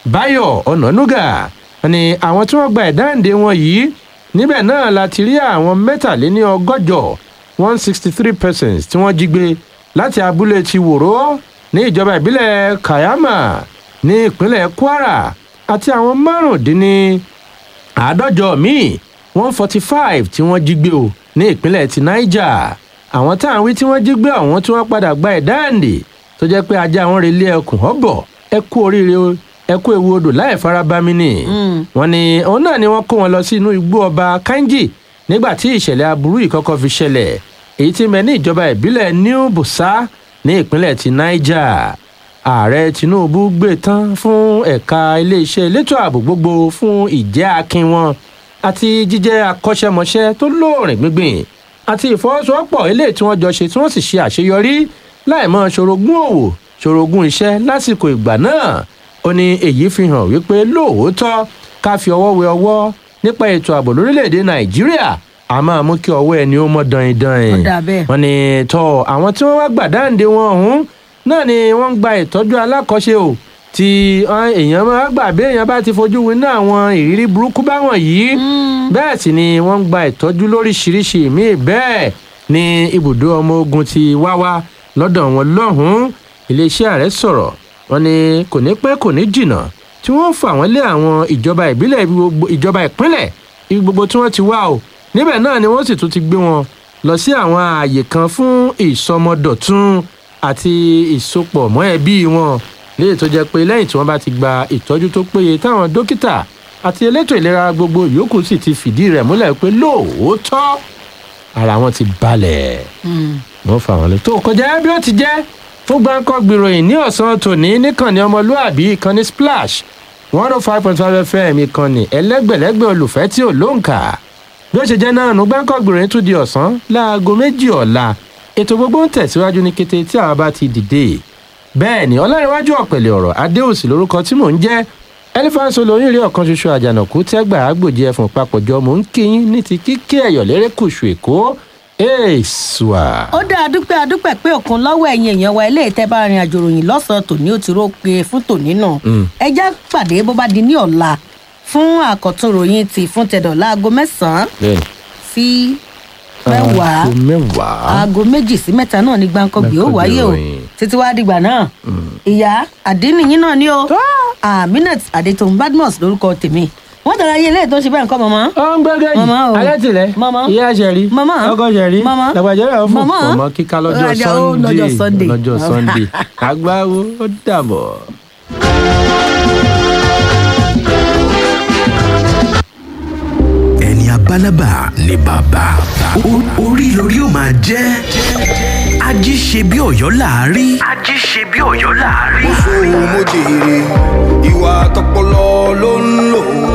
báyọ̀ ọ̀nànúgà ni àwọn tí wọ́n gba ìdáǹdè wọn yìí níbẹ̀ náà la ti rí àwọn mẹ́tàléní ọgọ́jọ one sixty three persons tí wọ́n jí gbé láti abúlé ti wòró ní ìjọba ìbílẹ̀ kayama ní ìpínlẹ̀ kwara àti àwọn márùndínní àádọ́jọ míì one forty five tí wọ́n jí gbé o ní ìpínlẹ̀ ti niger àwọn táwọn wí tí wọ́n jí gbé ọ̀hún tí wọ́n padà gba ìdáǹdè tó jẹ́ pé ajá wọn relé ẹkùn ọ̀bọ̀ ẹ kú oríire o ẹ kú ewu odò láì farabami ni wọn ni òun náà ni wọn kó wọn lọ sí inú igbó ọba kanji nígbà tí ìṣẹ̀lẹ̀ aburú yìí kọ́kọ́ fi ṣẹlẹ̀ èyí tí mẹ́ ní ìjọba ìbílẹ̀ new busa ní ìpínlẹ̀ ti niger ààrẹ tinubu gbé tán fún ẹ̀ka iléeṣẹ́ elétò ààbò gbogbo fún ìjẹ́ akin wọn àti jíjẹ́ akọ́ṣẹ́mọṣẹ́ tó lóòrìn gbíngbìn àti ìfọwọ́sowọ́pọ̀ eléyìí tí wọ́n jọ ṣe tí wọ́n sì ṣe àṣeyọrí láìmọ̀ ṣorogún òwò ṣorogún iṣẹ́ lásìkò ìgbà náà ó ní èyí fi hàn wípé lóòótọ́ ká fi ọwọ́ wẹ ọwọ́ nípa ètò ààbò lórílẹ̀‐èdè nàìjíríà a máa mú kí ọwọ́ ẹni ó mọ́ dandan Ó dà bẹ́ẹ̀. wọn ni tọ́ àwọn tí wọ́n wá gbàdáǹde wọn ọ̀hún náà ni wọ́n ń gba ìtọ́jú alákọ̀ọ́ṣe o tí ah, èèyàn máa gbà bí èèyàn bá ti fojú winá àwọn ìrírí burúkú báwọn yìí bẹ́ẹ̀ sì ni wọ́n ń gba ìtọ́jú lóríṣiríṣi míì bẹ́ẹ̀ ni ibùdó ọmọ ogun ti wá wá lọ́dọ̀ wọn lọ́hùn-ún iléeṣẹ́ ààrẹ sọ̀rọ̀ wọn ni kò ní pẹ́ kò ní jìnnà tí wọ́n fà wọ́n lé àwọn ìjọba ìbílẹ̀ ibi gbogbo- ìjọba ìpínlẹ̀ ibi gbogbo tí wọ́n ti wá o níbẹ̀ náà ni wọ́n sì tún ti gbé wọn lọ sí àwọn ààyè kan fún ìsọmọdọ̀tún àti ìsopọ̀ mọ́ ẹbí wọn léyìí tó jẹ́ pé lẹ́yìn tí wọ́n bá ti gba ìtọ́jú tó péye táwọn dókítà àti elétò ìlera gbogbo yòókù sì ti fìdí rẹ̀ múlẹ̀ pé lóòótọ́ ara wọn ti balẹ̀ wọ́n fà wọ́n lé tó kọjá bí ó ti jẹ́ fún gbáǹkọ́ gbìròyìn ní ọ̀sán tòní níkànnì ọmọlúàbí ìkànnì splash one oh five point five fm ìkànnì ẹlẹ́gbẹ̀lẹ́gbẹ̀ olùfẹ́ tí ò lóǹkà bí ó ṣe jẹ́ náà nù gbáǹkọ́ gbìròyìn tún di ọ̀sán láago méjì ọ̀la ètò gbogbo ń tẹ̀síwájú ní kété tí àwa bá ti dìde bẹ́ẹ̀ ni ọlárẹ̀wájú ọ̀pẹ̀lẹ̀ ọ̀rọ̀ adéòsì lórúkọ tí mò ń jẹ́ ẹlífàǹsì olóyún rí ọ̀kan ṣoṣo àjànàkú tẹ́gbà àgbòjì ẹ̀fọ̀n papọ̀jọ mò ń kíyín ní ti kíkẹ́ ẹ̀yọ̀ lérékùṣù èkó èèṣùà. ó dá adúpẹ́ adúpẹ́ pé òkun lọ́wọ́ ẹ̀yin èèyàn wa ilé ìtẹ́ bá rin àjò ròyìn lọ́sàn-án tòní ó ti ró pé fún tòní náà ẹ já pàdé bó bá di ní ọ̀la fún àkọ́tún ròyìn ti fún tẹ̀dọ̀ láago mẹ́sàn-án bẹ́ẹ̀ni sí mẹ́wàá aago mẹ́wàá. aago méjì sí mẹ́ta náà ní gbàǹkangbè ó Gbàǹkangbè wáyé o ròyìn. títí wàá dìgbà náà ìyá àdínníyìn náà ni o aminat adetoun badmus lórúkọ tèmi wọn tẹ̀lé ayé ilé tó ń ṣe bẹ́ẹ̀ nǹkan mọ̀mọ́. ó ń gbẹ́gẹ́ yìí Màmá o. alẹ́ tilẹ̀ Màmá. ìyá ṣẹ̀rí Màmá. ọkọ ṣẹ̀rí Màmá. làgbàjẹ́ rẹ̀ fún Màmá. mọ̀mọ́ kíká lọ́jọ́ Ọjà ó lọ́jọ́ sunday Sunday. lọ́jọ́ sunday àgbáwo ó dàbọ̀. ẹni abálábà ni bàbá O- orí lórí ó máa jẹ́ ají ṣe bí ọ̀yọ́ láàárí. ají ṣe bí ọ̀yọ́ láàárí. mo jèrè ìwà tọpọlọ ló ń lò